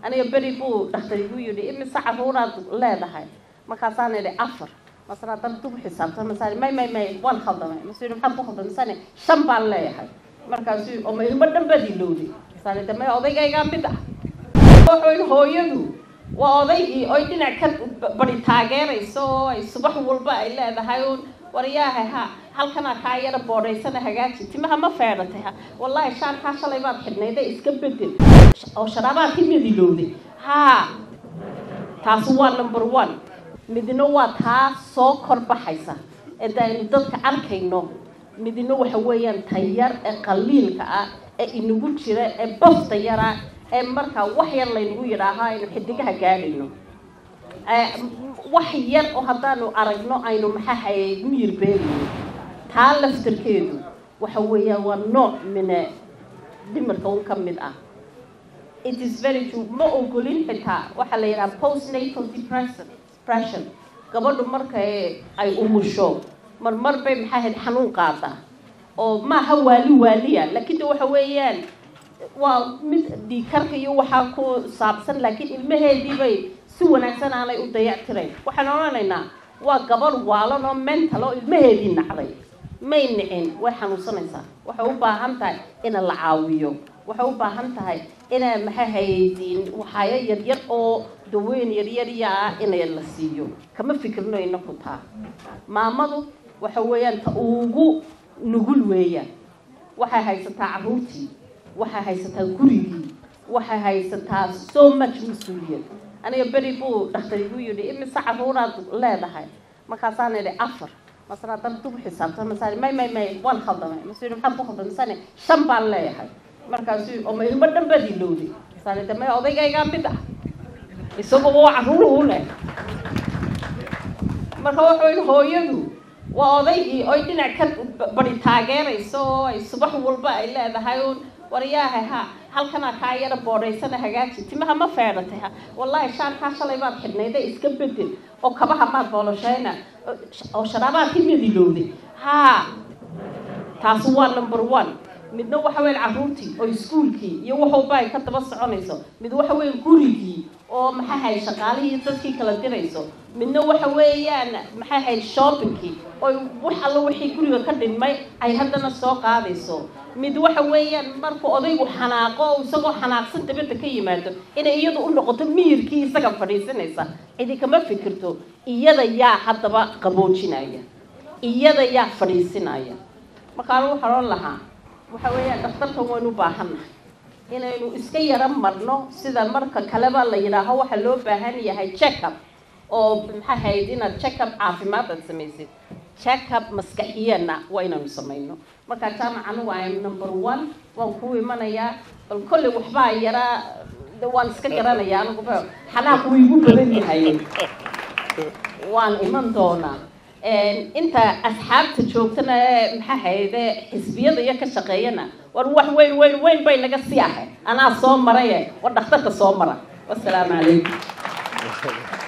aniga beri buu dhakhtar igu yidhi imise caruuraad leedahay markaasaan idhi afar masana haddana dub xisaabta masaan may may may waan khaldamay masu yidhi maxaad ku khaldamay masaan shan baan leeyahay markaasu oo ma ilmo dhan baad ilowday masaan idhi may odaygaygaa mid ah wuxuu hooyadu waa odaygii oy dhinac ka bari taageerayso oo ay subax walba ay leedahay uun waryaahay ha halkanaa kaa yara boodhaysana hagaaji timaha ma feedhatay ha wallaahi shaarkaa shalay baad xidhnayda iska bedel oo sharaabaad ka midilowday haa taasi waa number one midna waa taa soo kor baxaysa ee daaynu dadka arkayno midna waxa weeyaan tayar ee qaliilka ah ee inagu jira ee bafta yara ee markaa wax yar laynagu yidhaaho aynu xidigaha gaadhayno wax yar oo haddaanu aragno aynu maxaa hayay miyir beerayno taa laftarkeedu waxa weeyaan waa nooc mine dhimirka un ka mid ah it is very true ma ogolin xitaa waxaa la yidhaha postnatal depression depression gabadhu marka ay umusho marmar bay maxaa hayd xanuun qaadaa oo maaha waali waaliya laakiin de waxa weeyaan waa mid dhiikarka iyo waxaa ku saabsan laakiin ilmaheedii bay si wanaagsan aanay u dayactirayn waxaan odhanaynaa waa gabadh waalan oo mental oo ilmaheedii nacday may nicin way xanuunsanaysaa waxay u baahan tahay ina la caawiyo waxay u baahan tahay ina maxaa hayaydiin waxaayo yaryar oo daweyn yaryarya ah ina la siiyo kama fikirno inaku taa maamadu waxa weeyaan ta ugu nugul weeyaan waxay haysataa carruurtii waxay haysataa gurigii waxay haysataa so much mas-uuliyad aniga beri buu dhakhtar igu yidhi imise caruuraad leedahay markaasaan idhi afar masana haddana dub xisaabta masaan may may may waan khaldamay masu yidhi maxaad ku khaldamay masaan shan baan leeyahay markaasu oo ma ilmo dhan baad ilowday masaan idhi may odaygaygaa mid ah isaguba waa carruuruhu leh marka wuxuu yidhi hooyadu waa odaygii oy dhinac ka bari taageerayso oo ay subax walba ay leedahay uun waryaahay ha halkanaa kaa yara boodhaysana hagaaji timaha ma feedhatay ha wallaahi shaarkaa shalay baad xidhnayda iska bedel oo kabaha maad booloshayna oo sharaabaad ka midilowday haa taasi waa number one midna waxa weyan carruurtii oo iskuolkii iyo waxwalba ay ka daba soconayso mid waxa weyan gurigii oo maxaa hayd shaqaalihii dadkii kala dirayso midna waxa weeyaan maxaa hayd shoppingkii oy wax alla wixii guriga ka dhinmay ay haddana soo qaadayso mid waxa weeyaan markuu odaygu xanaaqo oo isagoo xanaaqsan dabadda ka yimaado inay iyadu u noqoto miyirkii isaga fadhiisanaysa cidi kama fikirto iyada yaa haddaba qaboojinaya iyada yaa fadhiisinaya markaan waxaan oon lahaa waxa weeyaan dhakhtarkan waynu u baahannahay inaynu iska yaro marno sida marka kaleba la yidhaaho waxaa loo baahan yahay checkup oo maxaa hayd inaad checkup caafimaad aad samaysid checkup maskaxiyana waa inaynu samayno markaa jaamacanu waa number one waan kuu imanayaa bal kolley waxbaa yaraa waan iska garanayaa aniguba xanaaq wuu igu badan yahay waan iman doonaa inta asxaabta joogtana ee maxaa hayde xisbiyada iyo ka shaqeeyana war wax weyn weyn weyn bay naga sii ahay anaa soo maraye war dhakhtarka soo mara wasalaamu calaykum